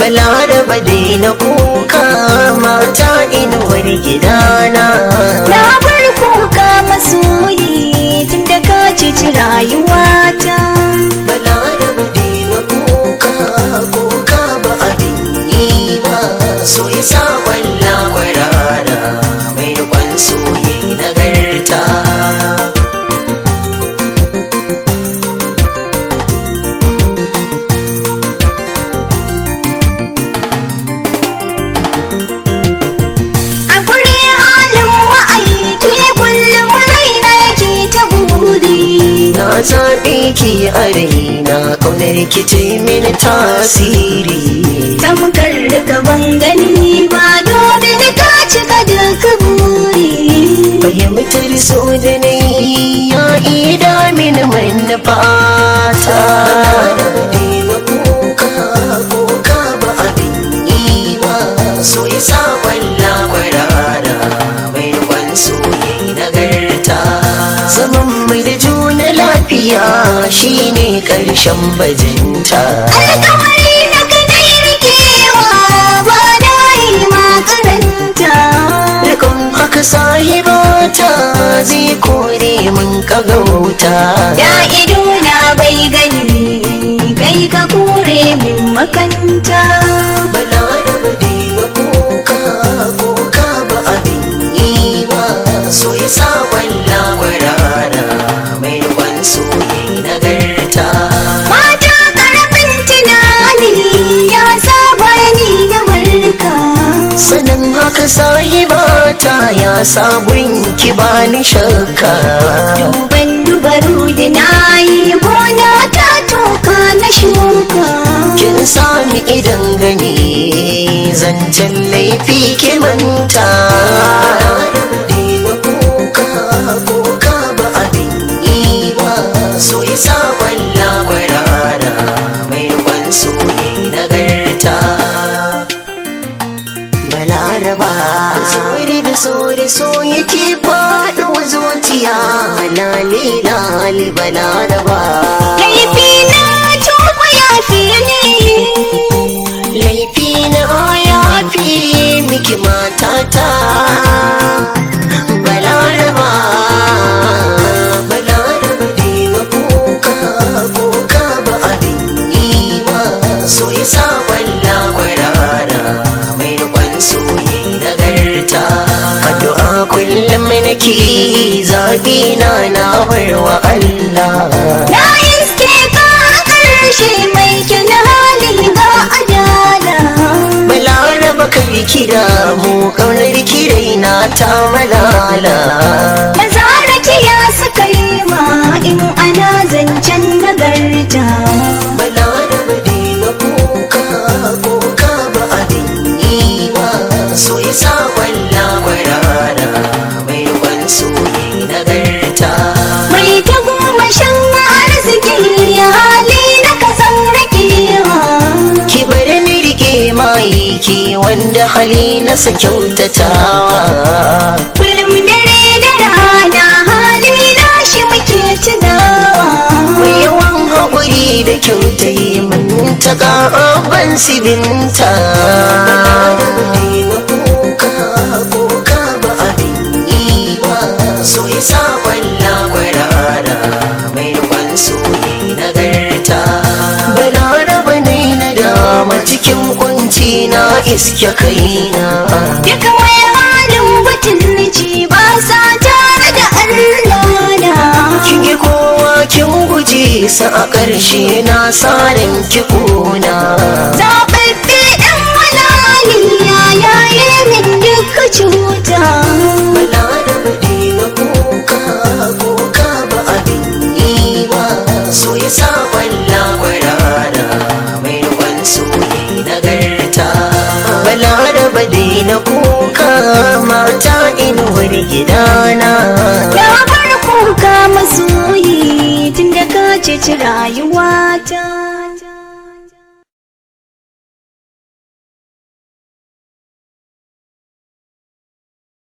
balaraba daina kuka mata inuwar gidana Na bar kuka masoyi tun da ka cici rayuwata. balaraba daina kuka kuka ba abin yi ba so ya sa walla kwarara mai rikon soyi nagarta A guri halin wa'aiki kullum raina yake ta buri. na zaɓe ki a raina ƙaunar ki ce mini tasiri Tamkar da gaban gani ba domin ka cika duka buri. fahimtar so da na yi ya ida mini manufata Daina kuka kuka ba abin yi ba so ya sa walla kwarara mai rikon soyi nagarta zaman mai da juna lafiya shine ƙarshen bajinta Alkawari na kadai rikewa ba da yi makaranta. Rikon aka sahibata zai kore mun kagauta Da ido na bai gani kai ka kore min makanta. balaraba daina kuka kuka ba abin yi ba so ya sa walla kwarara mai rikon soyi nagarta Mata karfin tunani ya saba ni da barka. sanin haka sahibata ya sabon ki bani shakka Duban dubaru da na yi gona ta toka na shuka. kin sami idan gani zancen laifi ki manta Daina kuka kuka ba abin yi ba so ya sa walla kwarara mai rikon soyi nagarta balaraba sauri da sauri so yake faɗuwa zuciya lale lale balaraba Laifi na tuba ya fi ne. laifi na ya fi miki matata balaraba balaraba daina kuka kuka ba abin yi ba so ya sa walla kwarara mai rikon soyi nagarta addu'a kullum nake zaɓi na na barwa Allah Na iske ka a ƙarshe mai kyan hali ga adala. balaraba kai kira mu kaunar kirai na ta malala Mazaraki ya suka yi ma in ana zancen nagarta. balaraba daina kuka kuka ba abin yi ba so ya sa walla kwarara mai rikon soyi nagarta Mai ta goma shan arziki ya hali na kasan rakewa. ki bari ni rike maiki wanda hali na sa kyautatawa Kullum dare da rana hali na shi muke tunawa. mai yawan haƙuri da kyautai mun ta ban sibinta kuka kuka ba abin yi ba so ya sa walla kwarara mai rikon soyi nagarta balaraba ne na dama cikin kunci na iske kaina Duka mai halin butulci ba sa tare da Allah na. kin yi kowa kin guje sa a ƙarshe na sarin ki kona Zaɓaɓɓe ɗan malaliya ya yi min duka cuta. balaraba daina kuka kuka ba abin yi ba so ya sa walla kwarara mai rikon soyi nagarta balaraba daina kuka mata inuwar gidana Ya bar kuka masoyi tun da ka ceci rayuwata.